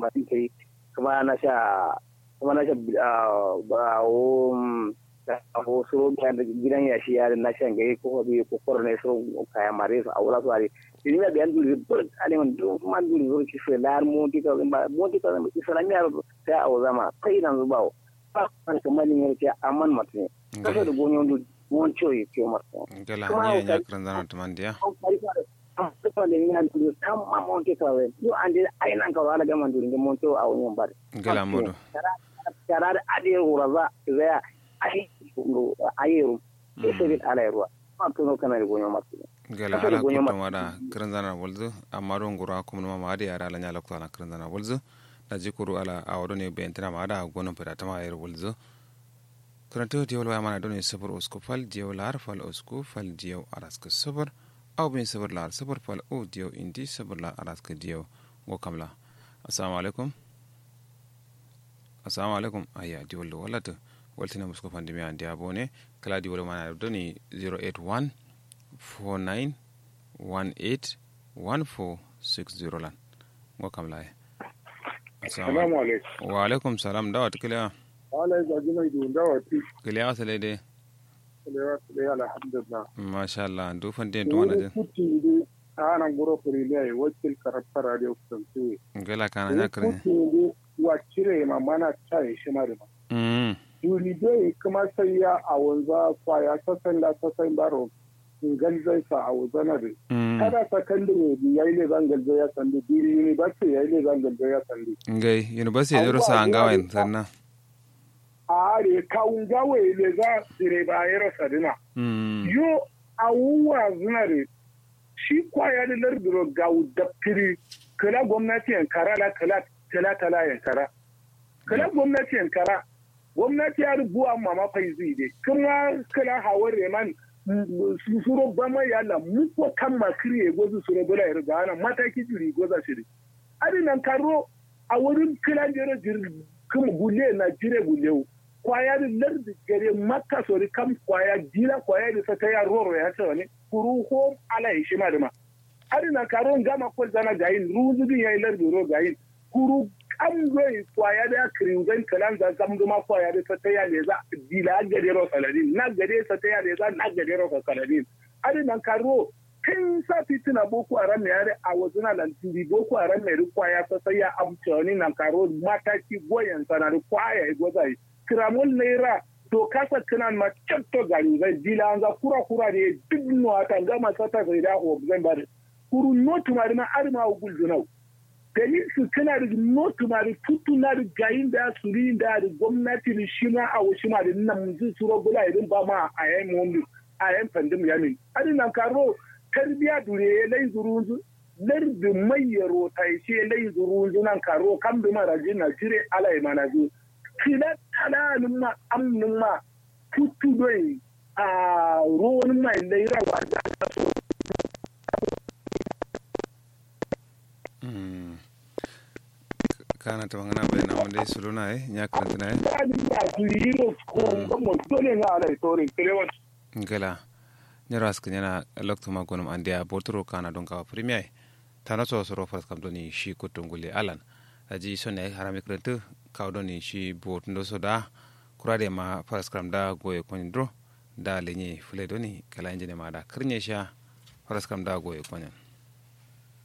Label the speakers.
Speaker 1: kuma tin kai kuma na sha kuma na sha ba o ko so gidan ya shi yarin na shan gai ko bi ko korne so kaya mare so awla so ari ini na bian dulu bur ale man du man dulu bur ki fe lar mo ti ka ba mo ti ka islami ya ta aw zama kai nan zubawo ba kan kuma ni ne amman matne kaso da gonyon du mon choy ke matne
Speaker 2: gala ni ya kran zana tumandiya
Speaker 1: ko le ni han dulu tamma mon ti ka we yo ande ay nan ka wala ga man dulu mon to aw nyon bare
Speaker 2: gala modo
Speaker 1: karar ade uraza zaya ai ayerum esebit ala ruwa matuno kana gonyo matne
Speaker 2: gala ala kutan wada kiranzana walzu amma don gura kuma ma ma da yara ala nyala kutana kiranzana walzu da jikuru ala awado ne bentina ma da gonon fada ta ma yar walzu karanta diyo wala mana don sabar usku fal diyo lar fal usku fal diyo araska sabar aw bin sabar lar sabar fal o diyo indi sabar lar araska diyo go kamla assalamu alaikum assalamu alaikum ayya diyo wala to waltina musko pandemi andi abone kala di wala mana doni 081 49 18 1460 lan ngo kam laye
Speaker 3: assalamu alaikum
Speaker 2: wa alaikum salam dawat kila
Speaker 3: wala ga jina idu dawati
Speaker 2: kila asale de
Speaker 3: kila kila alhamdulillah
Speaker 2: masha Allah du fande to wana de
Speaker 3: kuti de ana goro furi ne wakil karafta radio kusantu
Speaker 2: ngala kana nya kare
Speaker 3: kuti de wa cire ma mana chai shi ma da
Speaker 2: mm
Speaker 3: yuri dai kuma sai ya a wanza kwaya ta sanda ta san baro galzai sa a wazana da kada sakandare bi yayi ne zan galzai ya sandi bi university yayi ne zan galzai ya sandi
Speaker 2: ngai university da rusa an gawa sannan
Speaker 3: a are kawun gawa ne za dire ba ya rasa dina yo awuwa zinare shi kwaya da lardiro gawu da firi kala gwamnati yankara la kala kala kala yankara kala gwamnati yankara gwamnati ya rubuwa mama faizi dai kuma kala hawar reman suro bama yala muko kan makiri gozu suro bula ya riga ana mataki jiri goza shiri ari nan karo a wurin kila jere jiri kuma gule na jire gule kwaya da lardi gare makka sori kam kwaya jira kwaya da sata ya roro ya ce wani kuru ko ala ya shi ma da ma ari nan karo gama ko zana gayin ruzu din yayi lardi ro gayin kuru an zai kwaya da kiringan kalan za kam zuma kwaya da ta ya ne za dila gade ro saladin na gade sa ta ya ne za na gade ro saladin ari nan karo kin sa fitina boko haram ya re a wasu na lantiri boko haram mai kwaya ta sai ya amfani nan karo mataki goyen sana da kwaya ya goza yi kiramul naira to kasa kinan ma catto gari zai dila an za kura kura ne duk nuwa ta gama sata sai da ho zan bari kuru notu mari ma arma ugul dunau gari su tana da notu mari tutu na da gayin da su ri da da gwamnati da shi ma a wasu ma da nan mun su ro bula idan ba ma a yayin mu a yayin pandem yamin adin nan karo tarbiya dure lai zurunzu lar da mai yaro tai ce lai zurunzu nan karo kan bi mara jin na jire alai mana zu kila talalin ma amnin ma tutu doi a ruwan mai laira wa da so
Speaker 2: kana ta bangana bai na wanda su luna eh nya karanta na eh ngala nyaro ask nyana lokto ma gonum andia botoro kana don ka premier tana so so rofas kam doni shi kutungule alan aji sonne harami karanta kaw doni shi bot ndo so da kurade ma faras kam da goye konindro da lenye fule doni kala injine ma da kirnya sha faras kam da goye konya